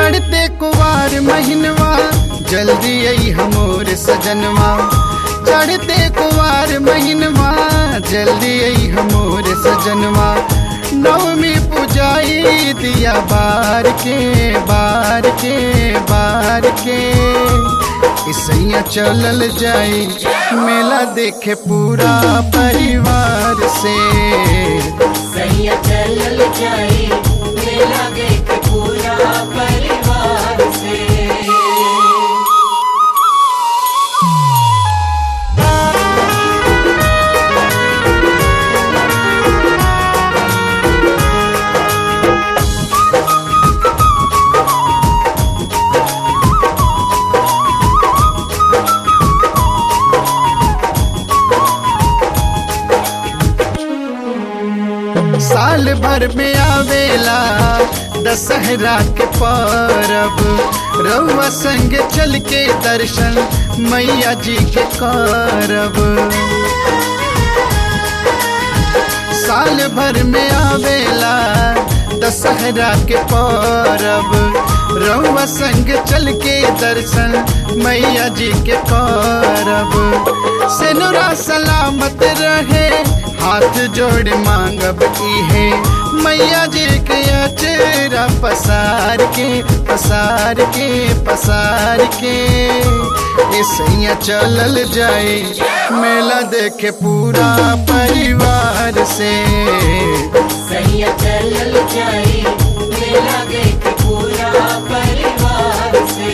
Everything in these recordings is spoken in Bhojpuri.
चढ़ते कुवार महीनवा जल्दी आई हमोर सजनवा चढ़ते कुवार महीनवा जल्दी आई हमोर सजनवा नवमी पुजाई दिया बार के बार के बार के इसैया चलल जाई मेला देखे पूरा परिवार से सैया चलल जाई मेला देख पूरा परिवार से साल भर में आवेला दशहरा के परब रउआ संग चल के दर्शन मैया जी के करब साल भर में आवेला दशहरा के परब रउआ संग चल के दर्शन मैया जी के करब सेनुरा सलामत रहे हाथ जोड़ मांगब इहे मैया जी के अचेरा पसार के पसार के पसार के ऐसैया चलल जाए मेला देखे पूरा परिवार से सैया चलल जाई मेला देख पूरा परिवार से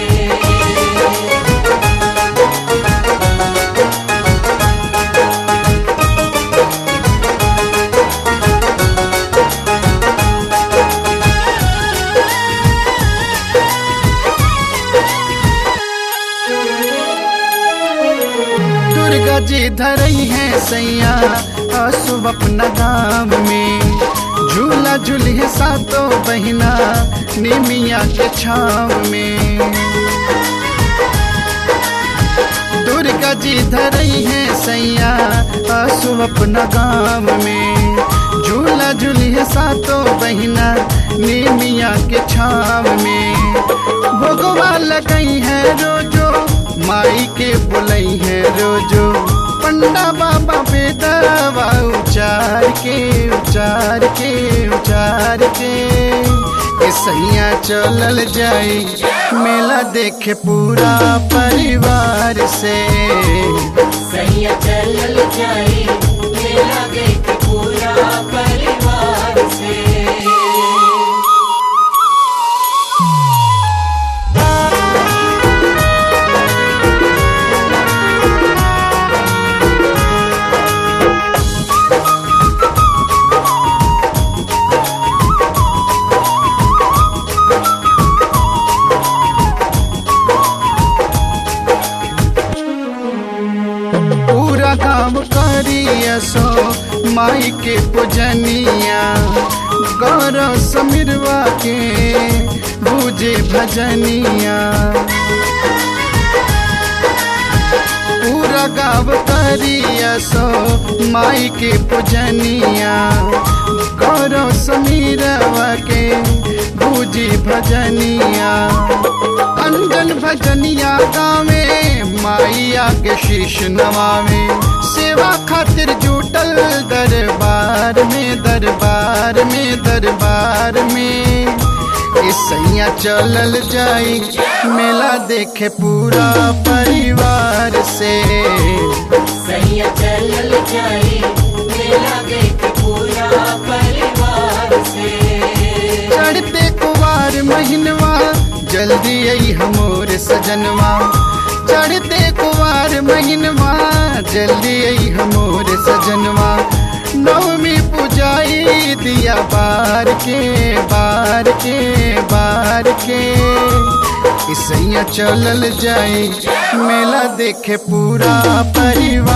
दुर्गा जी धरई है सैया आसुब अपना गाम में झूला झूलिए सातों बहिना निमिया के छाव में दुर्गा जी धरई है सैया आसुब अपना गाम में झूला झूलिए सातों बहिना निमिया के छाव में भोगवा लगई है रोजो माई के बुलई है रोजो पंडा बाबा बेदवा उचार के उचार के उचार के ए सैया चलल जाई मेला देखे पूरा परिवार से सैया चलल जाई मेला देख पूरा परिवार से पूरा गाँव करिया सो माई के पूजनिया गौरव समीरवा के बूझे भजनिया पूरा गाँव करिया सो माई के पूजनिया गौरव समीरवा के बूझी भजनिया अंजन भजनिया गावे माइया के शीश नवावे सेवा खातिर जुटल दरबार में दरबार में दरबार में सैया चलल जाई मेला देखे पूरा परिवार से सैया चलल जाई मेला देख पूरा परिवार से चढ़ते कुवार महीनवा जल्दी आई हमोर सजनवा चढ़ते कुवार महीनवा जल्दी आई हमोर सजनवा नवमी पुजाई दिया बार के बार के बार के इसैया चलल जाई मेला देखे पूरा परिवार